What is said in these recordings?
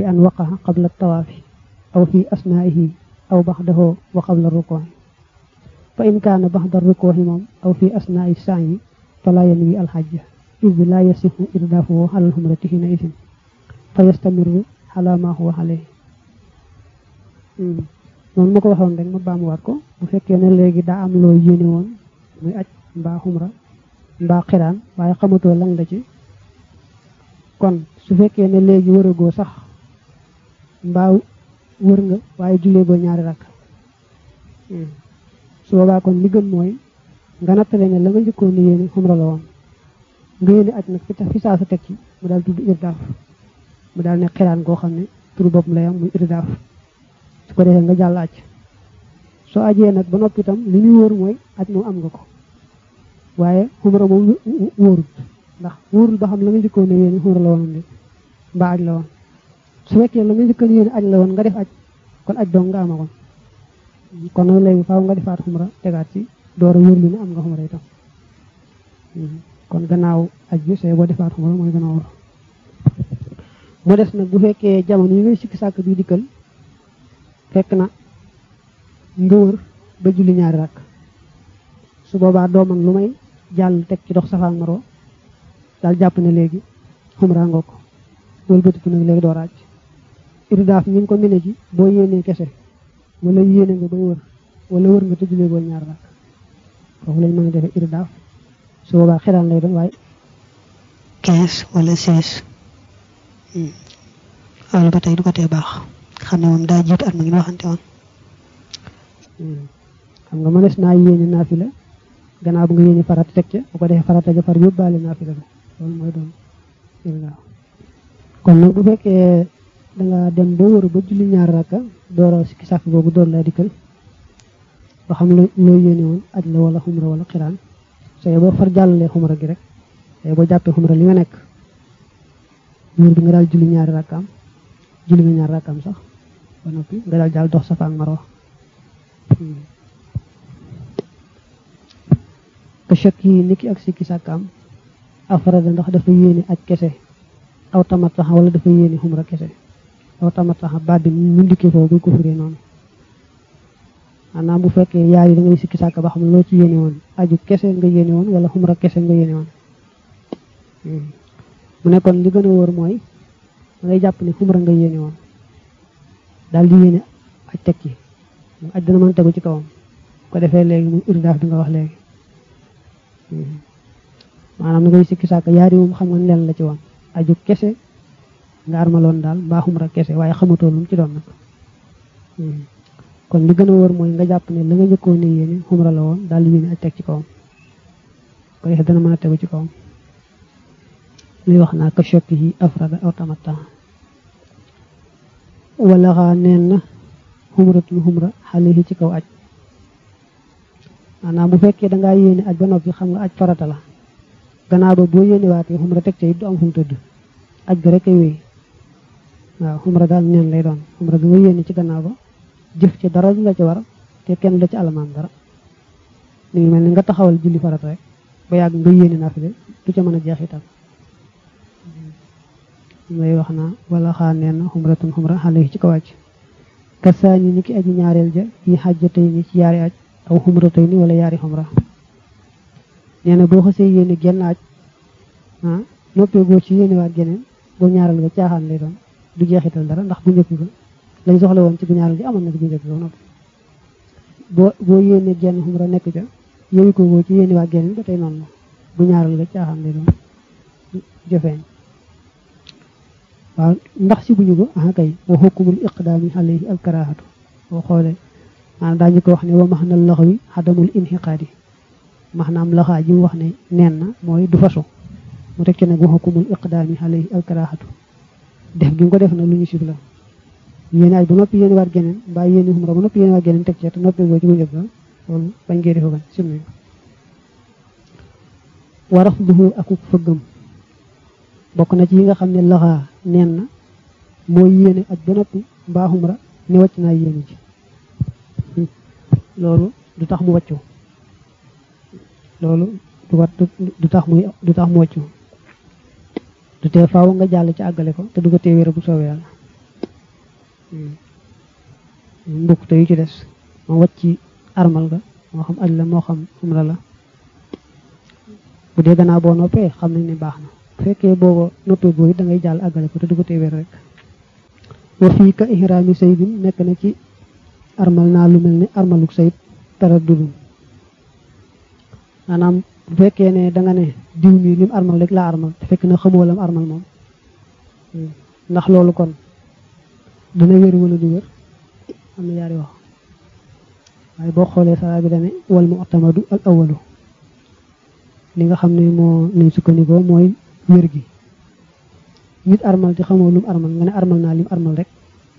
bi an waqaxa qabla tawaafi aw fi asnaihi aw baxdahu wa qabla rukooxi fa in kaana baxda rukooxi moom aw fi asnaai saayi fala yanwi alxajja id la yasixu irdaafuhu xalal xumrati hina isin fa yastamiru xala ma huwa alayhi noonu ma ko waxoon rek ma baamuwaat ko bu fekkee ne léegi daa am loo yéene woon muy aj mbaa xumra mbaa xiraan waaye xamatoo lan la ci kon su fekkee ne léegi wëragoo sax mbaa wër nga waaye jullee goo ñaari rakk su boobaa kon li gën mooy nga nattale ne la nga njëkkoon ni yéene xumra la woon nga yéene aj nag fi saa sa teg ci mu daal tudd irdaaf mu daal ne xiraan goo xam ne turu bopp lay am muy irdaaf su ko defee nga jàll aj soo ajee nag ba noppi itam li ñuy wóor mooy aj moom am nga ko waaye xumra moom wóorul ndax wóorul ba xam la nga njëkkoon ne yéene xumra la woon de mbaa aj la woon su fekkee la nga njëkkoon yéene aj la woon nga def aj kon aj dong nga amagoon kon nag léegi faaw nga defaat xumra tegaat ci door a wóor li ne am nga xumra itam kon gannaaw aj bi see boo defaat xumra mooy gën a wóor mu des nag bu fekkee jamono yi ngay sikki sàkk bi dikkal fekk na nga wër ba julli ñaari rakk su boobaa doo man lu may jàll teg ci dox Safa ak Marwa daal jàpp ne léegi xumra nga ko loolu bëtiku nag léegi doo raaj irdaaf ñu ngi ko mene ji boo yéenee kese wala yéene nga bay wër wala wër nga te jullee boo ñaari rakk foofu lañ mën a defee irdaaf su boobaa xiraan lay doon waaye quinze wala seize loolu ba tey du ko tee baax xam ne moom daa jiitu at ma ngi waxante woon xam nga mënees naa yéene naafila gannaaw bu nga yéene farata teg ca bu ko defee farata ja far yóbbaale naafila bi loolu mooy doon irdaaf kon nag bu fekkee danga dem ba wër ba julli ñaar rakka door a sikki sàkk boobu door laa dikkal ba xam loo loo yéene woon aj la wala xumra wala xiraan sooy boo far jàllalee xumra gi rek sooy boo jàppee xumra li nga nekk wër bi nga daal julli ñaari rakkaam julli nga ñaari rakkaam sax ba noppi nga daal jàll dox Safa ak Marwa ka chak yi niki ak sikki sàkkaam afrada ndax dafa yéene aj kese aw tamatax wala dafa yéene xumra kese aw tamatax baat bi mu ndikkee foofu buy ko firee noonu maanaam bu fekkee yaar yi da ngay sikki sàkk ba xam loo ci yéene woon aju kese nga yéene woon wala xumra kese nga yéene woon mu ne kon li gën a wóor mooy da ngay jàpp ne xumra nga yéene woon daal di yéene aj teg ci aj dana mën tegu ci kawam ko defee léegi muy irdaaf bi nga wax léegi maanaam da ngay sikki sàkk yaar yi moom xam nga ne leen la ci woon aju kese nga armaloon daal mbaa xumra kese waaye xamatoo lu mu ci doon nag kon li gën a wóor mooy nga jàpp ne la nga njëkkoon ne yéene xumra la woon daal di yéene aj teg ci kawam ko defee dana mën a tegu ci kawam luy wax naa ka chokki yi afrada aw tamatta wala xaa neen na xumratun xumra xale yi ci kaw aj maanaam bu fekkee dangaa yéene aj ba noppi xam nga aj farata la gannaaw ba boo yéene waatee xumra teg ca it du am fu mu tëdd aj ga rek ay wéy waaw xumra daal neen lay doon xumra bi nga yéene ci gannaaw ba jëf ci dara du la ci war te kenn la ci alamaan dara mi ngi mel ni nga taxawal julli farata rek ba yàgg nga yéene naafile du ca mën a jeexital ngay wax naa wala xaa neen na xumratun xumra xale ci kaw aj kasaani ni ki aji ñaareel ja yi xajjatay ni ci yaari aj aw xumratay ni wala yaari xumra nee na boo xasee yéene genn aj ah noppee goo ci yéene waat geneen boo ñaaral nga caaxaan lay doon du jeexital dara ndax bu njëkk ga lañ soxla woon ci bu ñaaral gi amoon na ci bu njëkk ga noppi boo boo yéene genn xumra nekk ca yéewi ko goo ci yéene waat geneen ba tey noonu la bu ñaaral nga caaxaan lay doon jëfeeñ waaw ndax si buñu ko ah kay wa xukumul iqdaami alayhi alkarahatu boo xoolee maanaam daañu ko wax ne wa max na loxo wi xadamul inxiqaadi maanaam laxaa ji mu wax ne neen na mooy du fasu mu teg ci nag wa xukumul iqdaami alayhi alkarahatu def gi nga ko def na lu ñu sib la yéene aj ba noppi yéene waat geneen mbaa yéene xumra ba noppi yéene waat geneen teg ci te noppi boo ci bu njëkk loolu bañ ngee defa bañ sim nañ wa rafduhu akuk fëggam bokk na ci yi nga xam ne laxaa neen na mooy yéene aj ba noppi mbaa xumra ne wàcc naa yéene ji loolu du tax mu wàccu loolu du wat du tax muy du tax mu wàccu du tee faaw nga jàll ci àggale ko te du ko tee wéra bu soobee yàlla mbokk te yu ci des ma wàcc ci armal ga moo xam aj la moo xam umra la bu dee gannaaw boo noppee xam nañ ne baax na bu fekkee booba noppee booy da ngay jàll àggale ko te du ko tee wér rek wa fii ka ihraami saydin nekk na ci armal naa lu mel ni armaluk sayid tara dudum maanaam bu fekkee ne da nga ne diw mi lim armal rek laa armal te fekk na xamoo lam armal moom ndax loolu kon dana wér wala du wér am na yaari wax waaye boo xoolee saraa bi dane wal mu'tamadu al awalu li nga xam ne moo lañ sukkandikoo mooy wér gi nit armal te xamoo lum armal nga ne armal naa lim armal rek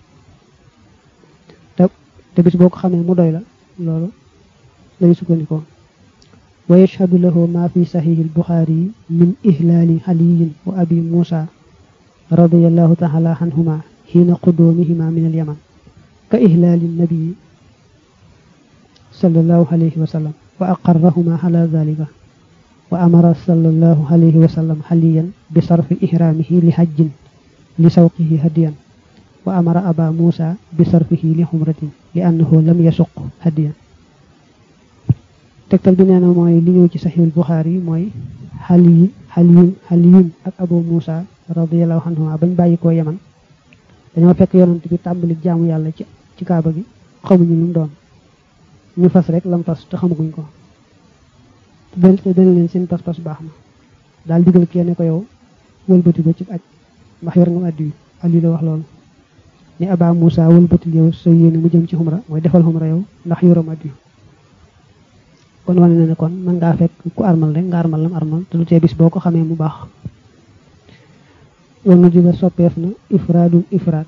te te bis boo ko xamee mu doy la loolu lañ sukkandikoo wa yashhadu lahu ma fi saxiixi albuxaari min ihlaali xaliyin wa abi muusa radiallahu taala anhuma xiina qudoomihima min alyaman ka ihlaali nabii sallallahu alayhi wa sallam wa aqarrahuma ala dalika wa amara sallallahu alayhi wa sallam xaliyan bi sarfi ihraamihi li hajjin li sawqihi hadiyan wa amara aba muusa bi sarfihi li xumratin li annahu lam yasuq hadiyan tegtal bi nee na mooy li ñëw ci saxiihul buxaari mooy xali xaliyun xaliyun ak abu muusa radiallahu anhuma bañ bàyyi koo yaman dañoo fekk yonent bi tàmbali jaamu yàlla ci ci kaaba gi xamuñu lu mu doon ñu fas rek lam fas te xamaguñ ko te dana leen seen pas-pas baax na daal digal kenn ko yow wëlbati ko ci aj ndax yor nga addi yu ali la wax loolu ni aba Moussa wëlbatil yow sa yéene mu jëm ci xumra mooy defal xumra yow ndax yoram addi yu kon wane na ne kon mën ngaa fekk ku armal rek nga armal lam armal te du tee bis boo ko xamee mu baax war na juga soppeef na ifraadum ifraat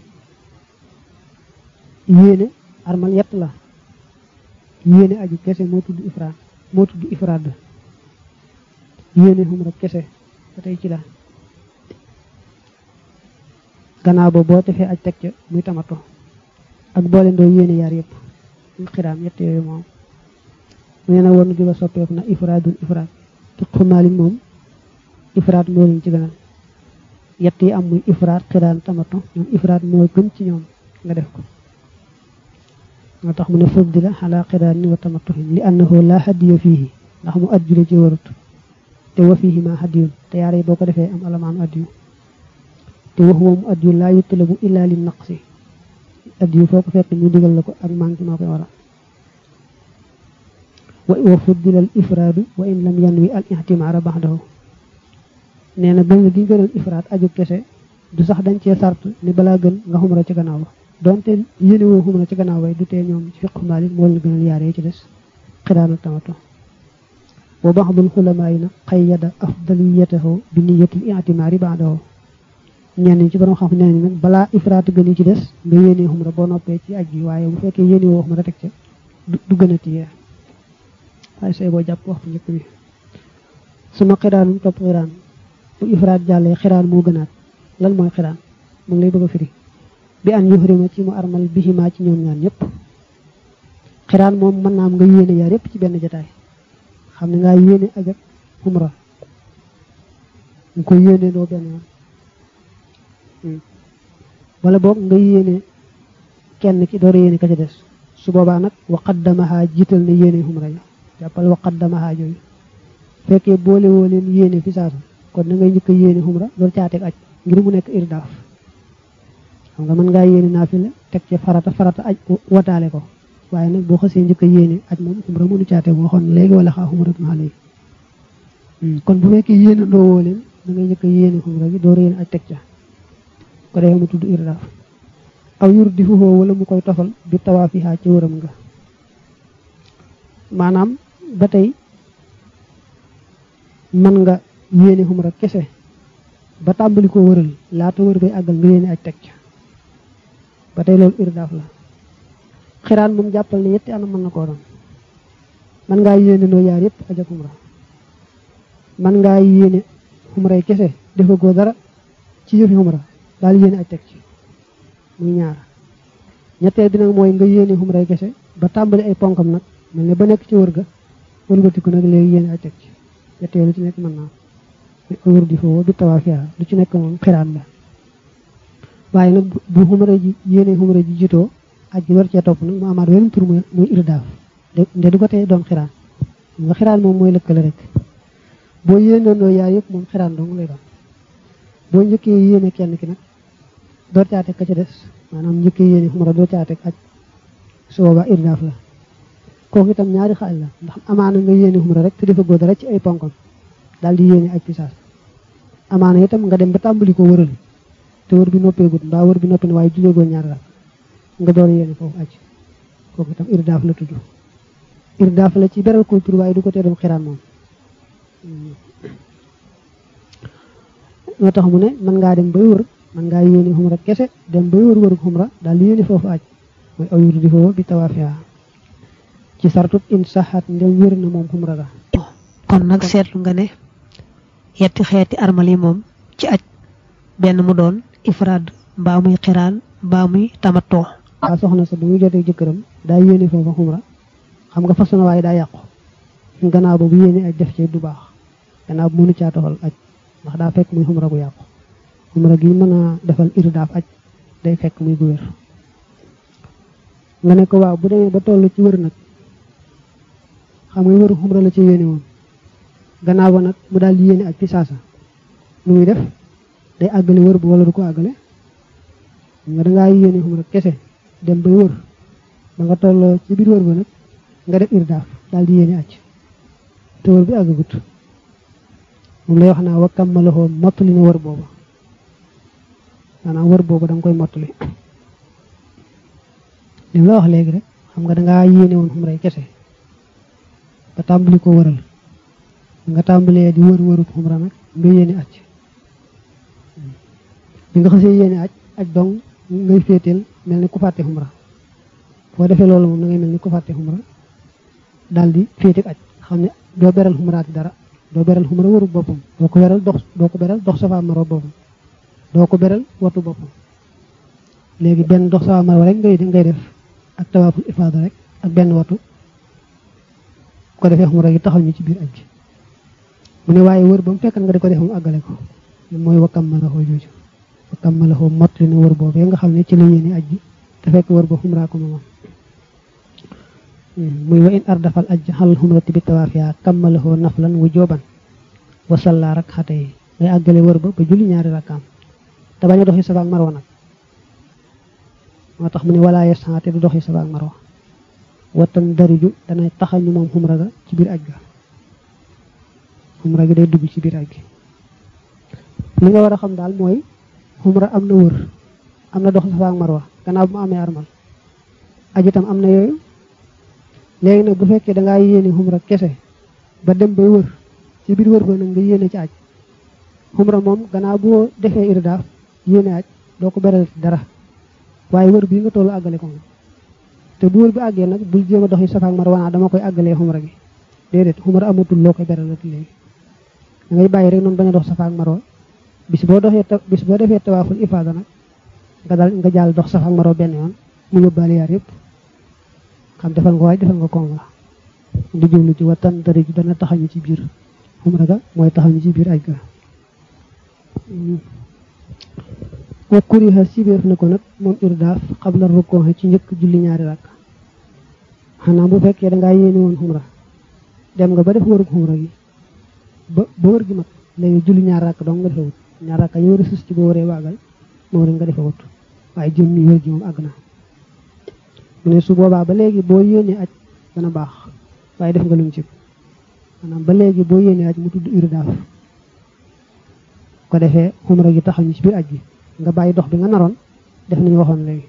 yéene armal yett la yéene aju kese moo tudd ifraat moo tudd ifraad yéene xumra kese ba tey ci la gannaaw ba boo defee aj teg ca muy tamato ak boole ndoo yéene yaar yëpp muy xiraam yett yooyu moom nee na war na juga soppeef na ifraadun ifraat te xumaali moom ifraat moo leen ci gënal yett yi am muy ifraat xiraan tamato ñoom ifraat moo gën ci ñoom nga def ko moo tax mu ne fuddila ala xiraanin wa tamattuhin li annahu la hadiya fiihi ndax mu adjule ci warut te wa fiihi ma hadiyun te yaare boo ko defee am alamaan addiyu te wax wa mu addiyu laa yutlabu illa li naqsi addiyu foo ko fekk ñu digal la ko ak manqué moo koy waral wa fuddila al ifraadu wa in lam yanwi al ihtimaara baxdahu nee na gën gi gënoon ifraat aju kese du sax dañ cee sart ni balaa gën nga xumra ci gannaaw ba donte yéene woo xumra ci gannaaw bay du tee ñoom ci fiqu maalik moo leen gënal yaare ci des xiraanal tamato wa baxdul xulamaa yi nag xayyada afdaliyatahu bi niyatil i'timaari ba'dahu ñenn ñi ci borom xam nee nag balaa ifraat gën ci des nga yéene xumra boo noppee ci aj gi waaye bu fekkee yéene woo xumra teg ca du gën a tiyee waaye say boo jàpp waxtu njëkk bi suma xiraanum topp xiraan bu ifraat jàllee xiraan moo gënaat lan mooy xiraan mu ngi lay bëgg a firi bi an yuhrima ci mu armal bihimaa ci ñoom ñaan ñëpp xiraan moom mën naa am nga yéene yaar yëpp ci benn jataay xam ne ngaa yéene aj ak umra nga koy yéene doo benn yoon wala boog nga yéene kenn ki door a yéene ka ca des su boobaa nag waqaddamaha jiital na yéene umra ya jàppal waqaddamaha jooyu fekkee boole woo leen yéene fi saasa kon da ngay njëkk a yéene xumra door caateeg aj ngir mu nekk irdaaf xam nga mën ngaa yéene naafila teg ci farata farata aj wataale ko waaye nag boo xasee njëkk a yéene aj moom xumra mënu caateeg boo xoon léegi wala xaa xumra maa léegi kon bu fekkee yéene ndoo woo leen da ngay njëkk a yéene xumra gi door yéene aj teg ca ko defee mu tudd irdaaf aw yur di fuhoo wala mu koy tofal bi tawaafiha ci wëram nga maanaam ba tey mën nga yéene xumra kese ba tàmbali ko wëral laata wër bay àggal nga yéene aj teg ca ba tey loolu irdaaf la xiraan moom jàppal ne yetti anam mën na koo doon mën ngaa yéene noo yaar yëpp aj ak xumra mën ngaa yéene xumray kese defa goo dara ci yëfi xumra daal yéene aj teg ci muy ñaar ñetteel bi nag mooy nga yéene xumray kese ba tàmbali ay ponkam nag mel ne ba nekk ci wër ga wëlbatiku nag léegi yéene aj teg ci ñetteel lu ci nekk mën naa wër di foofu du tawaafiya lu ci nekk moom xiraan la waaye nag bu xumra ji yéene xumra ji jitoo aj gi war cee topp nag mu amaat weneen tur muy irdaaf nde du ko tee doon xiraan nga xiraan moom mooy lëkkale rek boo yéenandoo yaar yëpp moom xiraan dong lay doon boo njëkkee yéene kenn ki nag door caa teg ka ca des maanaam njëkkee yéene xumra door caa teg aj su boobaa irdaaf la kooku itam ñaari xaaj la ndax amaana nga yéene xumra rek te dafa góor dara ci ay ponkam daal di yéene aj pisaas amaana itam nga dem ba tàmbali ko wëral te wër bi noppeegut mbaa wër bi noppi ne waaye juleegoo ñaari rak nga door yéene foofu aj kooku itam irdaaf la tudd irdaaf la ci beral ko tur waaye du ko tee doon xiraan moom moo tax mu ne mën ngaa dem bay wër mën ngaa yéene xumra kese dem bay wër wëru xumra daal di yéene foofu aj mooy aw yur di foofu bi tawaafiya ci sartut in saxaat ndem wér na moom xumra ga kon nag seetlu nga ne yetti xeeti armal yi moom ci aj benn mu doon ifraad mbaa muy xiraan mbaa muy tamatoo waa soxna sa bu muy jotee jëkkëram daa yéene foofa xumra xam nga façon waaye daa yàqu gannaaw ba bu yéene aj def ci du baax gannaaw bu mënu caa toxal aj ndax daa fekk muy xumra gu yàqu xumra gi mën a defal irdaaf aj day fekk muy gu wér nga ne ko waaw bu demee ba toll ci wër nag xam nga wëru xumra la ci yéene moom gannaaw ba nag mu daal di yéene aj fi saasa lu muy def day àggale wër bu wala du ko àggale nga dangaa yéene xumra kese dem bay wër ba nga toll ci biir wër ba nag nga def irdaaf daal di yéene aj te wër bi àggagut moom lay wax naa wa kammalahoo mottali na wër booba maanaam wër booba da nga koy mottali lim la wax léegi rek xam nga dangaa yéene woon xumray kese nga tàmbali ko wëral nga tàmbalee di wër wërub xumra nag nga yéene aj bi nga xasee yéene aj aj dong ngay féeteel mel ni ku fàtte xumra boo defee loolu moom da ngay mel ni ku fàtte xumra daal di féete aj xam ne doo beral xumraati dara doo beral xumra wërub boppam doo ko beral dox doo ko beral dox safa maro boppam doo ko beral watu boppam léegi benn dox safa maro rek ngay ngay def ak tawaaful ifaada rek ak benn watu ko defee xumra gi taxaw ñu ci biir aj gi mu ne waaye wër ba mu fekkan nga di ko def mu àggale ko mooy wakkam ma la xoo jooju wakkam ma la xoo mottali na wër boobee nga xam ne ci la yéene aj gi te fekk wër ba xumraa ko moom muy wa in ardafal aj xal xumrati bi tawaafiya kammalahoo naflan wu jooban wa salla rak xate yi ngay àggale wër ba ba julli ñaari rakkaam te bañ a doxi safa ak marwa nag moo tax mu ne walaa yesaate du doxi safa ak marwa watan dariju danay taxañu moom xumra ga ci biir aj ga xumra gi day dugg ci biir aj gi li nga war a xam daal mooy xumra am na wër am na dox safa ak marwa gannaaw bu mu amee armal aj itam am na yooyu léegi nag bu fekkee dangaa yéene xumra kese ba dem bay wër ci biir wër ba nag nga yéene ci aj xumra moom gannaaw boo defee irdaaf yéene aj doo ko beral dara waaye wër bii nga tollu àggale ko nga te bu wër bi àggee nag bul jéem a dox yi safa ak marwa dama koy àggalee xumra gi déedéet xumra amatul loo koy beralati léegi da ngay bàyyi rek noonu bañ a dox safa ak marwa bis boo doxee bis boo defee tawaaful ifaada nag nga dal nga jàll dox safa ak marwa benn yoon mu yóbbaale yaar yëpp xam defal nga waay defal nga koom la di jublu ci wattan dari ji dana taxañu ci biir xumra ga mooy taxañu ci biir aj ga wa kuriha sibeef na ko nag moom irdaaf xabla rukkoo ci njëkk julli ñaari rakk xanaa bu fekkee dangaa yéene woon xumra dem nga ba def wërug xumra gi ba ba wër gi mat léegi julli ñaar rakk dong nga defewut ñaar rakk yi war a sus ci boo waree waagal moom rek nga defewut waaye jëm ni wër gi moom àgg na mu ne su boobaa ba léegi boo yéenee aj dana baax waaye def nga lu mu ci maanaam ba léegi boo yéenee aj mu tudd irdaaf ko defee xumra gi taxaw ñu ci biir aj gi nga bàyyi dox bi nga naroon def nañu waxoon léegi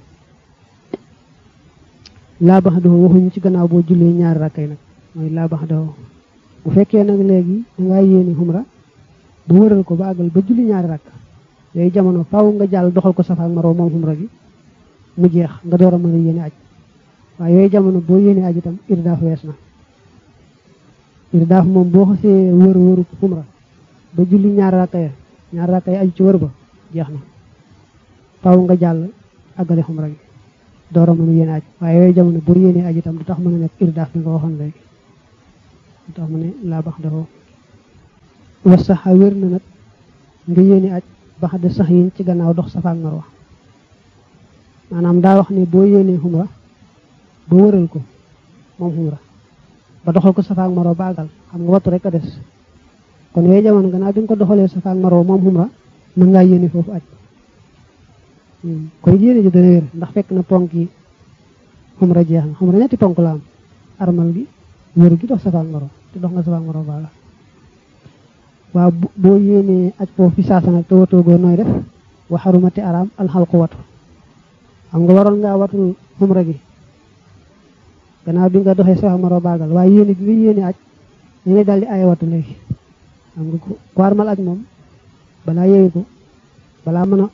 laa bax doo waxuñu ci gannaaw boo jullee ñaari rakkay nag mooy laa bax doo bu fekkee nag léegi dangaa yéene xumra bu wëral ko ba àggal ba julli ñaari rakk yooyu jamono faaw nga jàll doxal ko safa ak maroo moom xumra gi mu jeex nga door a mën a yéene aj waaye yooyu jamono boo yéene aj itam irdaaf wees na irdaaf moom boo xasee wër wëru xumra ba julli ñaari rakka ya ñaari rakka ya aju ci wër ba jeex na faaw nga jàll àggale xumra gi door a mën a yéene aj waaye yooyu jamono boo yéene aj itam du tax mën a nekk irdaaf bi nga waxoon léegi du tax mu ne laa bax dafoo was saxa wér na nag nga yéene aj bax de sax yiñ ci gannaaw dox safa ak marwa maanaam daa wax ne boo yéenee xumra ba wëral ko moom xumra ba doxal ko safaak maro ba àggal xam nga wattu rek a des kon yooyu jamono gannaaw bi nga ko doxalee safaak maro moom xumra mën ngaa yéene foofu aj koy yéene ji dana wér ndax fekk na ponk yi xumra jeex na xumra ñetti ponk la am armal gi wër gi dox safaak maro te dox nga safaak maro ba àggal waaw boo yéenee aj foofu fi saasa nag te watoogoo nooy def wa xarumati araam alxalqu watu xam nga waroon ngaa watul xumra gi gannaaw bi nga doxee safaak maro baagal waaye yéene gi nga yéene aj dañuy daal di ay watu léegi xam nga ko armal aj moom balaa yeewu ko balaa mën a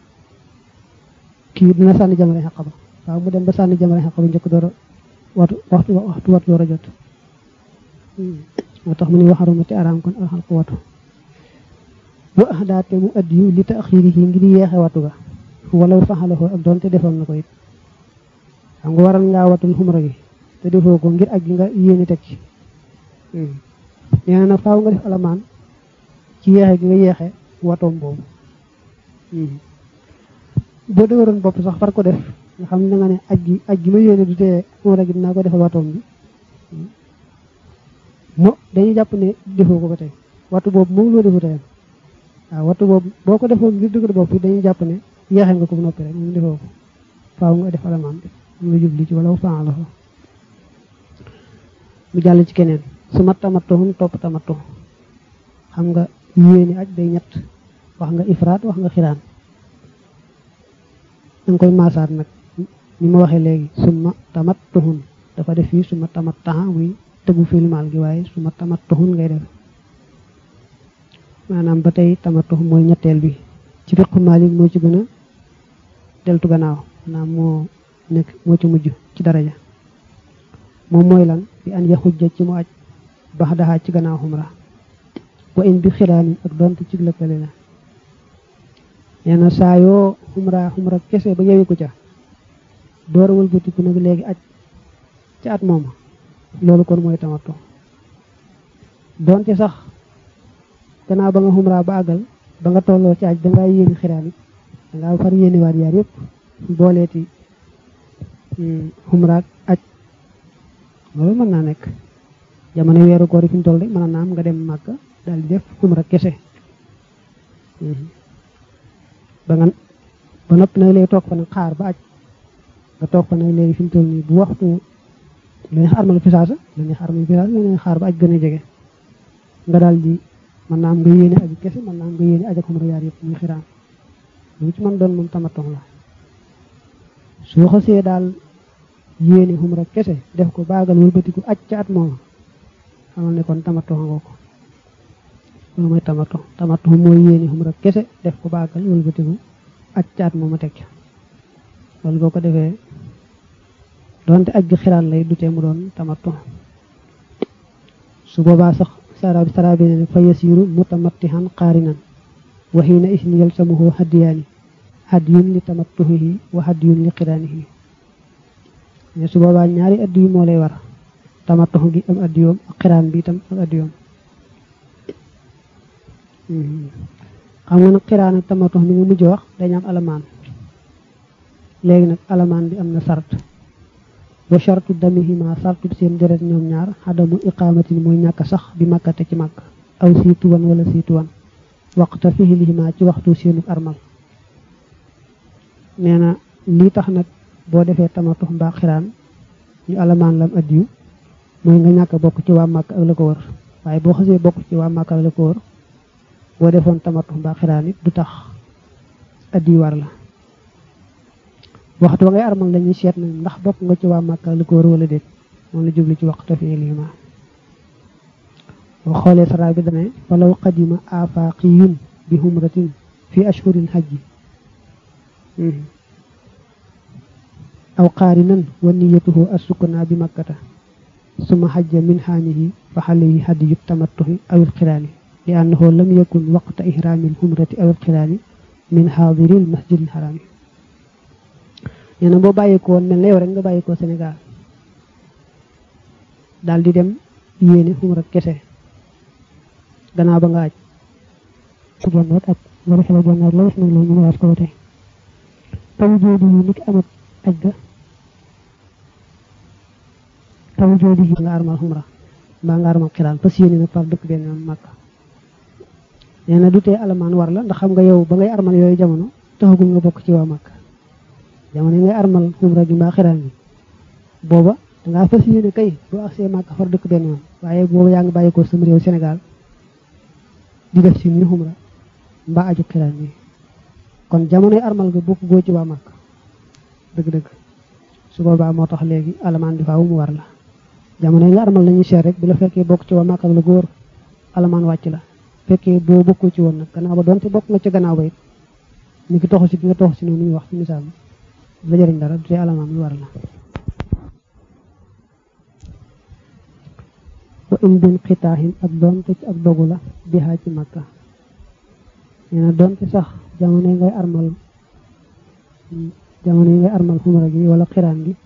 kii dina sànni jamare xaq ba waaw mu dem ba sànni jamare xaq ba njëkk door a watu waxtu waxtu watu door a jot moo tax mu ni waxarumati araam kon alxalqu watu wa ahdaate mu addiyu li taxiirihi ngir yeexe watu ga walaw faxalako ak doonte defoon na ko it xam nga waral ngaa watul xumra gi te defoo ko ngir aj gi nga yéeni teg ci nee na nag faaw nga def alamaan ci yeexe gi nga yeexe watoom boobu boo dëgëroon bopp sax far ko def nga xam ne nga ne aj gi aj gi ma yéene du tee xumra gi dinaa ko defal watoom bi mo dañuy jàpp ne defoo ko ko tey wattu boobu moom loo defu teyam waaw wattu boobu boo ko defoon ngir dëgër bopp dañuy jàpp ne yeexe nga ko bu noppi rek moom defoo ko faaw nga def alamaan bi mu nga jubli ci wala faa la fa mu jàll ci keneen su ma tamattuhum topp tamattu xam nga yéeni aj day ñett wax nga ifraat wax nga xiraan danga koy maasaat nag ni ma waxee léegi suma tamattuhum dafa def fii suma tamattaha muy tëggu filmaal gi waaye suma tamattuhum ngay def maanaam ba tey tamattu mooy ñetteel bi ci fiqu Maalik moo ci gën a deltu gannaaw maanaam moo nekk moo ci mujj ci daraja moom mooy lan bi an ya xujja ci mu aj bax daxaa ci gannaaw xumra wa in bi xiraanin ak donte ci lëkkale la nee na saa yoo xumra xumra kese ba yewi ko ca door a wëlbatiku nag léegi aj ci at mooma loolu kon mooy tamattu donte sax gannaaw ba nga xumra ba àggal ba nga tolloo ci aj dangaa yéeni xiraan it dangaa far yéeni waat yaar yëpp booleeti xumraak aj loolu mën naa nekk jamono weeru koor yi fi mu toll rek mën naa am nga dem màkka daal di def xumra kese ba nga ba noppi nag léegi toog fa nag xaar ba aj nga toog fa nag léegi fi mu toll nii bu waxtu la neex armal fisaasa la neex armal fisaasa la neex xaar ba aj gën a jege nga daal di mën naa am nga yéene aju kese mën naa am nga yéene aj ak xumra yaar yëpp muy xiraan lu ci mën doon moom tamatong la soo xasee daal yéene xumra kese def ko baagal wëlbatiku aj ca at mooma xamal ne kon tamatong nga ko loolu mooy tamato tamato mooy yéene xumra kese def ko baagal wëlbatiku aj ca at mooma teg ca loolu boo ko defee donte aj gi xiraan lay dutee mu doon tamato su boobaa sax sara sara bi ne fa yasiru mutamattihan qaarinan wa xiina isni yalsamuhu hadiyaani hadiyun li tamattuhihi wa hadiyun li qiraanihi mais su boobaa ñaari addiyu moo lay war tamattu gi am addiyoom ak xiraan bi itam ak addiyoom xam nga nag xiraan ak tamattu mi nga mujj wax dañu am alamaan léegi nag alamaan bi am na sart wa shartu damihima sartu seen deret ñoom ñaar xadamu iqaamatin mooy ñàkk sax bi màkkate ci màkk aw siituwan wala siituwan waxta fihilihima ci waxtu seenu armal nee na lii tax nag boo defee tamatux mbaa xiraan ñu alamaan lam addiyu mooy nga ñàkk bokk ci waa màkk ak la ko wër waaye boo xasee bokk ci waa màkk ak la ko wër boo defoon tamatux mbaa xiraan it du tax addiyu war la waxtu wa ngay armal la ñuy seet nag ndax bokk nga ci waa màkk ak la ko wër wala déet moom la jublu ci waxta fi lima boo xoolee saraa bi dane walaw qadima afaqiyun bi humratin fi ashhuril hajji aw qaarinan wa niyatuhu assukna bi makkata suma xajja min xaanihi fa xalayhi hadiyu tamattuhi aw ilqiraani li annahu lam yakun waqta ihraami alxumrati aw ilqiraani min xaadiri almasjid alxaraami nee na boo bàyyikoo woon mel na yow rek nga bàyyikoo Sénégal daal di dem yéene xumra kese gannaaw ba nga aj ku jonnoot ak nga defee jonnoot la wis nag loolu ñu ne waat ko ba tey taw joodi yi niki amat aj ga taw joodi yi nga armal xumra mbaa nga armal xiraan fas yéene nag far dëkk benn yoon màkk nee na du tee alamaan war la ndax xam nga yow ba ngay armal yooyu jamono taxagul nga bokk ci waa màkk jamono yi ngay armal xumra gi mbaa xiraan bi booba dangaa fas yéene kay bu agsee màkk far dëkk benn yoon waaye booba yaa ngi bàyyi ko sama réew Sénégal di def si ni xumra mbaa aju xiraan bi kon jamonoy armal nga bokk goo ci waa màkk dëgg-dëgg su boobaa moo tax léegi alamaan bi faaw mu war la jamono yi nga armal nañu seet rek bu la fekkee bokk ci waa màkk la góor alamaan wàcc la fekkee boo bokkul ci woon nag gannaaw ba doonte bokk nga ca gannaaw ba it ni ki toxu si gi nga toxu si noonu ñuy wax ci misaal la jëriñ dara du tee alamaan bi war la wa in bin xitaaxin ak doonte ci ak dogu la bihaa ci màkka nee na doonte sax jamono yi ngay armal jamono yi ngay armal xumra gi wala xiraan gi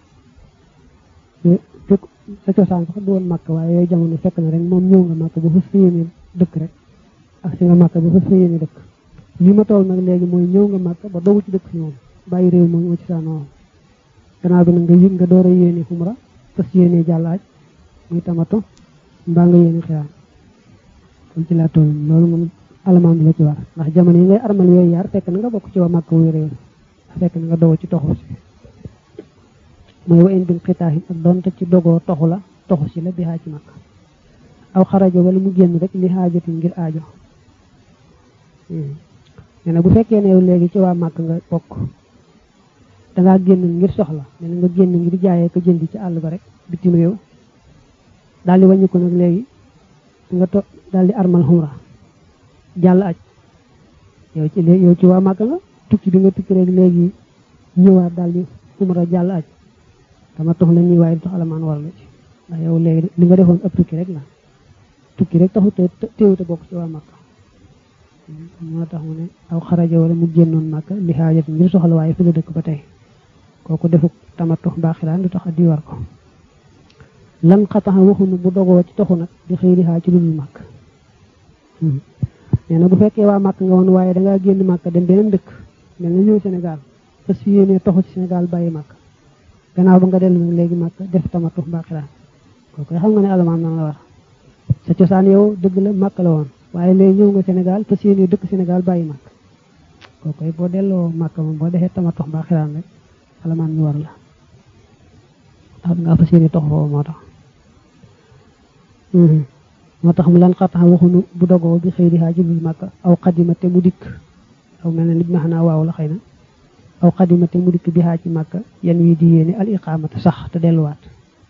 fekk sa cosaan sax du woon màkk waaye yooyu jamono fekk na rek moom ñëw nga màkk ba fas fa yéene dëkk rek ak si nga màkk ba fas fa yéene dëkk li ma toll nag léegi mooy ñëw nga màkk ba dogu ci dëkk si moom bàyyi réew moom moo ci saanoo gannaaw bi nag nga yëg nga door a yéene xumra fas yéene jàllaaj muy tamato mbaa nga yéene xiraan kon ci laa toll loolu moom alamaan bi la ci war ndax jamono yi ngay armal yooyu yaar fekk na nga bokk ci waa màkk wuy réew fekk na nga dogo ci toxu si mooy wa in bin xitaaxin ak doonte ci dogoo toxu la toxu si la bi xaa ci màkk aw xarajo wala mu génn rek li xaajati ngir aajo nee na bu fekkee ne yow léegi ci waa màkk nga bokk dangaa génn ngir soxla nee na nga génn ngir jaayee ko jëndi ci àll ba rek bitim réew daal di wàññi ko nag léegi nga to daal di armal xumra jàll aj yow ci yow ci waa màkk nga tukki bi nga tukki rek léegi ñëwaat daal di xumra jàll aj dama tox la ñuy waaye du tax alamaan war la ci ndax yow léegi li nga defoon ab tukki rek la tukki rek taxu te téewute bokk ci waa màkk moo tax mu ne aw xaraja wala mu génnoon màkk li xaajat ngir soxla waaye fi la dëkk ba tey kooku defuk tamatux baaxiraan du tax addi war ko lan xataxa waxunu bu dogoo ci toxu nag di xëy di xaa ci lu dul màkk nee na bu fekkee waa màkk nga woon waaye dangaa génn màkk dem beneen dëkk mel na ñëw Sénégal fas fi yéene toxu ci Sénégal bàyyi màkk gannaaw ba nga dellu nag léegi màkk def tamatux baaxiraan kooku xam nga ne alamaan nan la war sa cosaan yow dëgg la màkk la woon waaye léegi ñëw nga Sénégal fas yéene dëkk Sénégal bàyyi màkk kooku boo delloo màkk moom boo defee tamatux baaxiraan rek alamaan ñu war la ndax dangaa fas yéene toxu foofu moo tax moo tax mu lan xataxa waxunu bu dogoo bi xëy di xaa ci biir màkk aw xadima te mu dikk aw mel na nit ma xanaa waaw la xëy na aw xadima te mu dikk bi xaa ci màkk yan wi di yéene al iqaamata sax te delluwaat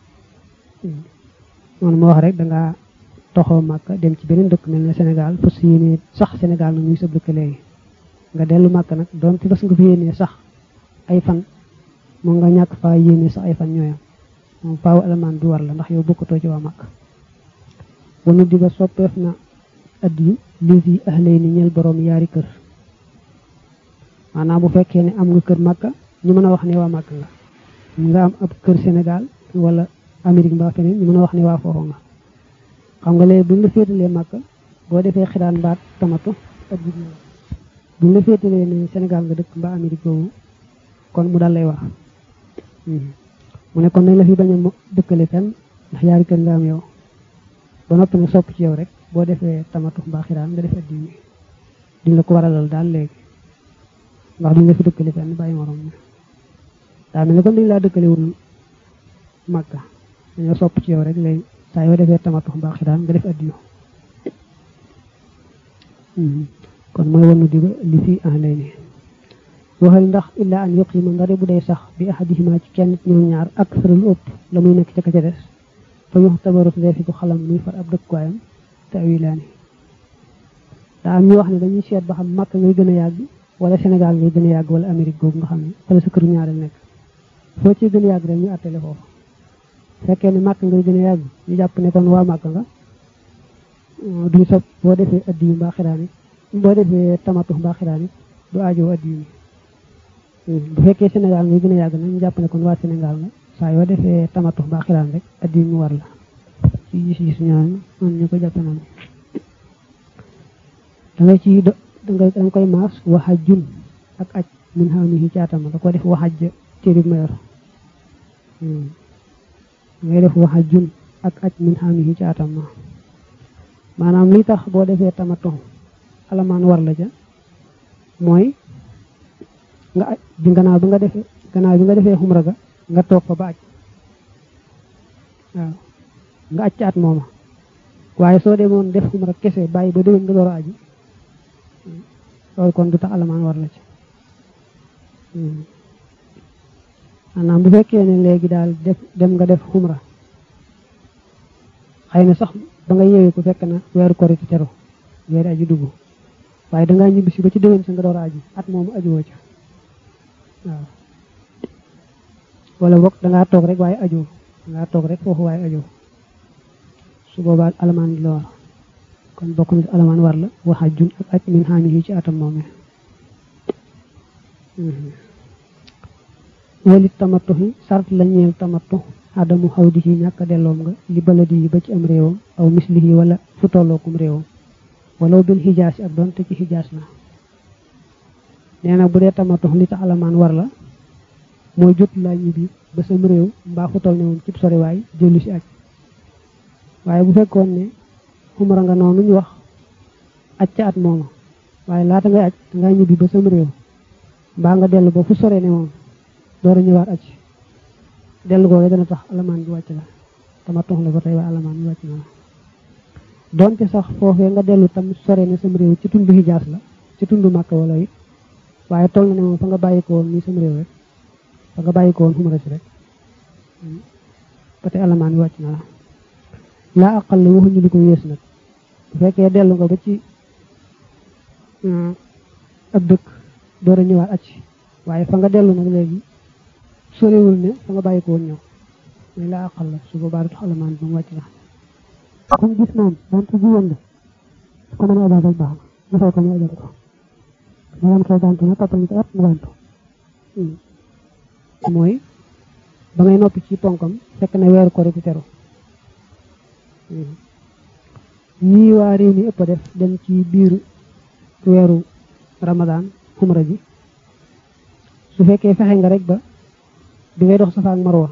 noonu ma wax rek dangaa toxoo màkk dem ci beneen dëkk mel na Sénégal fas yéene sax Sénégal nag muy sa dëkk léegi nga dellu màkk nag doon ci bas nga fi yéene sax ay fan moom nga ñàkk faa yéene sax ay fan ñooyam moom faaw alamaan bi war la ndax yow bokkatoo ci waa màkk wanu di ba soppeef na addiyu li fi ahlay ni ñeel borom yaari kër maanaam bu fekkee ne am nga kër màkka ñu mën a wax ne waa màkk nga nga am ab kër Sénégal wala Amérique mbaa feneen ñu mën a wax ne waa foofu nga xam nga léegi buñ la féetalee màkka boo defee xiraan mbaat tamatu addi buñ la féetalee ne Sénégal nga dëkk mbaa Amérique boobu kon mu dal lay wax mu ne kon nañ la fi bañ a dëkkale fenn ndax yaari kër nga am yow ba noppi nga sopp ci yow rek boo defee tamatu mbaa xiraan nga def addi wi duñ la ko waralal daal léegi ndax duñ la fi dëkkale fenn bàyyi morom mi daa mel ne comme dañ laa dëkkale wul màkka dañoo sopp ci yow rek léegi saa yoo defee tamatu mbaa xiraan nga def addi kon mooy wanu di ba li fi en lay ni waxal ndax illaa an yuqima ndare bu day sax bi ahadihima ci kenn ñoom ñaar ak sëral ëpp la muy nekk ca ka ca des fa ñu tabarut defi ko xalam muy far ab dëkkuwaayam te awilaani daa am ñu wax ne dañuy seet ba xam màkk ngay gën a yàgg wala Sénégal ngay gën a yàgg wala Amérique googu nga xam ne fa la sa këru ñaareel nekk foo ci gën a yàgg rek ñu attale foofu fekkee ne màkk ngay gën a yàgg ñu jàpp ne kon waa màkk nga duñ sopp boo defee addi yu mbaa xiraan it boo defee tamatu mbaa xiraan it du aajoo addi yu bu fekkee Sénégal ngay gën a yàgg nag ñu jàpp ne kon waa Sénégal nga saa yoo defee tamatu mbaa xiraan rek addi ñu war la ci gis-gis ñaan man ñu ko jàppe noonu da nga ci da nga da nga koy maas waxa jun ak aj min xaamihi ci atam da ko def waxaj téere bi ma yor ngay def waxajun ak aj min xaamihi ci atam ma maanaam li tax boo defee tamaton alamaan war la ja mooy nga aj bi gannaaw bi nga defee gannaaw bi nga defee xumra ga nga toog fa ba aj waaw nga aj ci at mooma waaye soo demoon def xumra kese bàyyi ba déwén nga door a aji loolu kon du tax alamaan war la ci maanaam bu fekkee ne léegi daal def dem nga def xumra xëy na sax ba nga yeewee ko fekk na weeru korite teru weeri aji dugg waaye dangaa ñibbisi ba ci déwén sa nga door a aji at moomu aji woo ca waaw wala boog dangaa toog rek waaye ajoo dangaa toog rek foofu waaye ajoo su boobaa alamaan bi la war kon bokk na alamaan war la waxa jun ak aj min xaamihi ci atam moomee walit tamattuxi sart la ñeel tamattu adamu xawdihi ñàkk delloom nga li baladi yi ba ci am réewam aw mislihi wala fu tollookum réewam walaw bil xijaas yi ak doonte ci xijaas la nee na bu dee tamattu li tax alamaan war la mooy jot laa ñibbi ba sam réew mbaa fu toll ne woon cib soriwaay jëlu si aj waaye bu fekkoon ne xumra nga noonu ñu wax aj ca at mooma waaye laata ngay aj dangay ñibbi ba sam réew mbaa nga dellu ba fu sore ne moom door a ñëwaat aj dellu googu dana tax alamaan bi wàcc la tama tox la ba tey waaye alamaan bi wàcc na la donte sax foofee nga dellu tam sore ne sam réew ci tundu hijaas la ci tundu màkk wala it waaye toll na ne moom fa nga bàyyi ko woon nii sam réew rek fa nga bàyyi ko woon xumra si rek ba tey alamaan bi wàcc na la laa aqal la waxuñu li ko yées nag bu fekkee dellu nga ba ci ab dëkk door a ñëwaat aj waaye fa nga dellu nag léegi sorewul ne fa nga bàyyi ko woon ñëw mooy laa aqal la su boobaa du tax alamaan bi mu wàcc la kon gis naan donte jigéen la su ko mënee ajaabal baax na nga fay ko mu ajal ko nga dem koy gàntu na toppal ci at mu gàntu mooy ba ngay noppi ci ponkam fekk na weeru kori ci teru ñii waa réew mi ëpp def dem ci biir weeru ramadaan xumra ji su fekkee fexe nga rek ba bi ngay dox safa ak marwa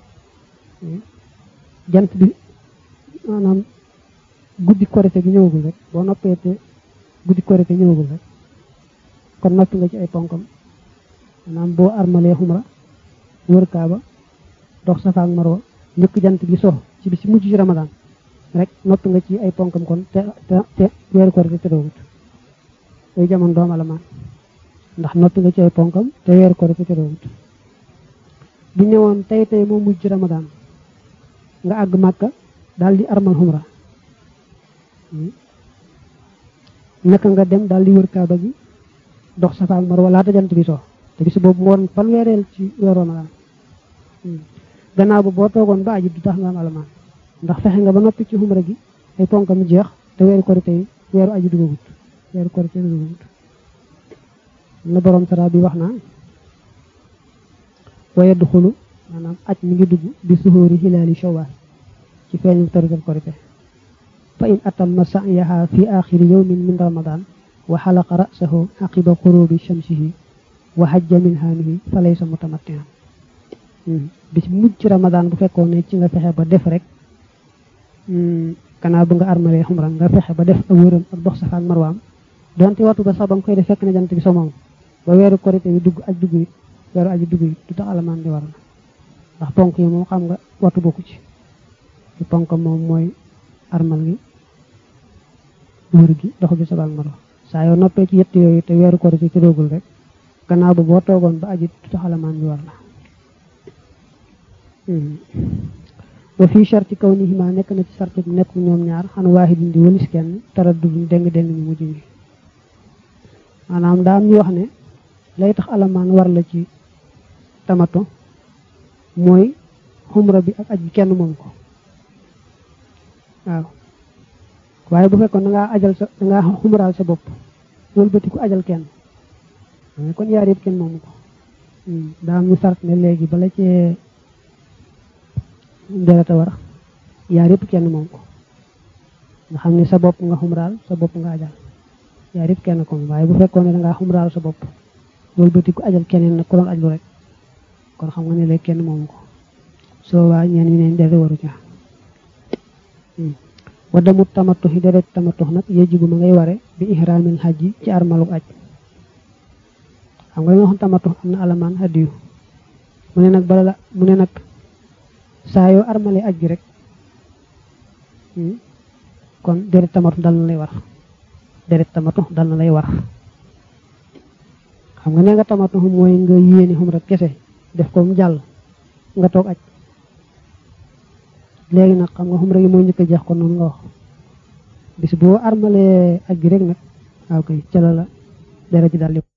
jant bi maanaam guddi korite gi ñëwagul rek boo noppee te guddi korite ñëwagul rek kon noppi nga ci ay ponkam maanaam boo armalee xumra wër kaaba dox safa ak marwa njëkk jant bi so ci bi si mujj ci ramadaan rek noppi nga ci ay ponkam kon te te te weeru korite te doogut yooyu jamono doom alamaan ndax noppi nga ci ay ponkam te weeru korite te doogut bu ñëwoon tey tey moo mujj ci ramadaan nga àgg màkka daal di armal xumra naka nga dem daal di wër kaaba gi dox safa ak marwa laata jant bi so te bis boobu moo fan weereel ci weeru ramadaan gannaaw ba boo toogoon ba aji du tax nga am alamaan ndax fexe nga ba noppi ci xumra gi ay ponkam jeex te weeru korite yi weeru aji dugagut weeru korite dugagut na borom sara bi wax naa waye du xulu maanaam aj mi ngi dugg bi suhóori hilaali shawwal ci feeñu tarigal korite fa in atamma sa'yaha fi axiri yawmin min ramadan wa xalaqa ra'sahu aqiba xurubi shamsihi wa hajja min haanihi fa laysa mutamattihan bis mujj ci ramadan bu fekkoon ne ci nga fexe ba def rek gannaaw bu nga armalee xumra nga fexe ba def ak wëram ak dox safa ak marwaam donte waxtu ba sax ba nga koy def fekk na jant bi so moom ba weeru korite bi dugg aj dugg it weeru aji dugg it du tax alamaan di war na ndax ponk yi moom xam nga waxtu bokku ci ci ponk moom mooy armal gi wër gi dox bi safa ak marwa saa yoo noppee ci yett yooyu te weeru korite ci doogul rek gannaaw ba boo toogoon ba aji du tax alamaan bi war na wa fii charti kaw ni ma nekk na ci sarti bi nekk ñoom ñaar xan waahidin di wëlis kenn taraddud deng deng ñu mujj ñi maanaam daa am ñu wax ne lay tax alamaan war la ci tamato mooy xumra bi ak aj bi kenn moom ko waaw waaye bu fekkoon da ngaa ajal sa da ngaa xumraal sa bopp wëlbati ku ajal kenn kon yaar yëpp kenn moomu ko daa am ñu sart ne léegi bala cee dereta war yaar yëpp kenn moom ko nga xam ne sa bopp nga xumraal sa bopp nga ajal yaar yëpp kenn ko waaye bu fekkoon ne dangaa xumraal sa bopp loolu bëti ko ajal keneen nag ku doon ajlu rek kon xam nga ne léegi kenn moomu ko soo waa ñeen ñi neen dere waru ca wadamut tamattu yi deret tamattu nag yejibu ma ngay ware bi ihramil hajji ci armaluk aj xam nga dañoo xam tamattu am na alamaan hadiyu mu ne nag bala la mu ne nag saa yoo armale aj gi rek kon deret tamatu dal na lay war deret tamatu dal na lay war xam nga ne nga tamatu mooy nga yéene xum rek kese def ko mu jàll nga toog aj léegi nag xam nga xum rek yi mooy njëkk a jeex ko noonu nga wax bis boo armalee aj gi rek nag waaw kay ca la la deret ji daal